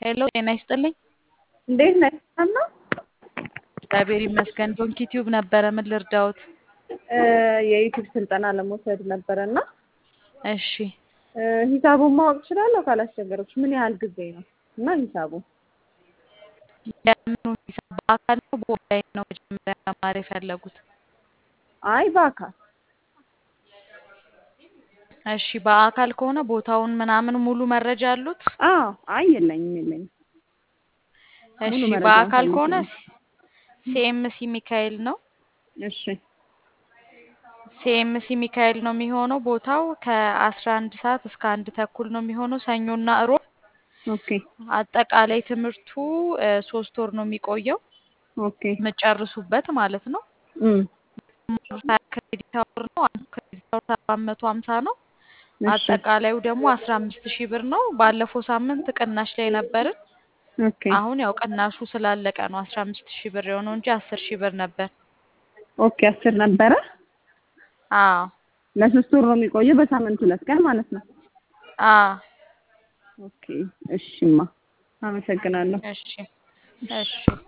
ሄሎ ጤና ይስጥልኝ። እንዴት ነህ? ሰላም ነው? እግዚአብሔር ይመስገን። ዶንኪ ቲዩብ ነበረ። ምን ልርዳዎት? የዩቲዩብ ስልጠና ለመውሰድ ነበረ እና እሺ ሂሳቡን ማወቅ እችላለሁ ካላስቸገረች? ምን ያህል ጊዜ ነው እና ሂሳቡ? የምኑ ሂሳብ በአካል ነው በኦንላይን ነው መጀመሪያ መማር የፈለጉት? አይ በአካል እሺ በአካል ከሆነ ቦታውን ምናምን ሙሉ መረጃ አሉት? አዎ አይ የለኝም የለኝም እሺ ሙሉ መረጃ በአካል ከሆነ ፈልጌ ሲኤምሲ ሚካኤል ነው። እሺ ሲኤምሲ ሚካኤል ነው የሚሆነው። ቦታው ከአስራ አንድ ሰዓት እስከ አንድ ተኩል ነው የሚሆነው ሰኞና እሮብ። ኦኬ አጠቃላይ ትምህርቱ እ ሶስት ወር ነው የሚቆየው ኦኬ የምጨርሱበት ማለት ነው። እም ሀያ ክሬዲት አወር ነው። አንዱ ክሬዲት አወር ሰባት መቶ ሀምሳ ነው። እሺ አጠቃላዩ ደግሞ አስራ አምስት ሺህ ብር ነው። ባለፈው ሳምንት ቅናሽ ላይ ነበርን። ኦኬ አሁን ያው ቅናሹ ስላለቀ ነው አስራ አምስት ሺህ ብር የሆነው እንጂ አስር ሺህ ብር ነበር። ኦኬ አስር ነበረ። አዎ ለሶስት ወር ነው የሚቆየው በሳምንት ሁለት ቀን ማለት ነው። አዎ ኦኬ እሺማ አመሰግናለሁ። እሺ እሺ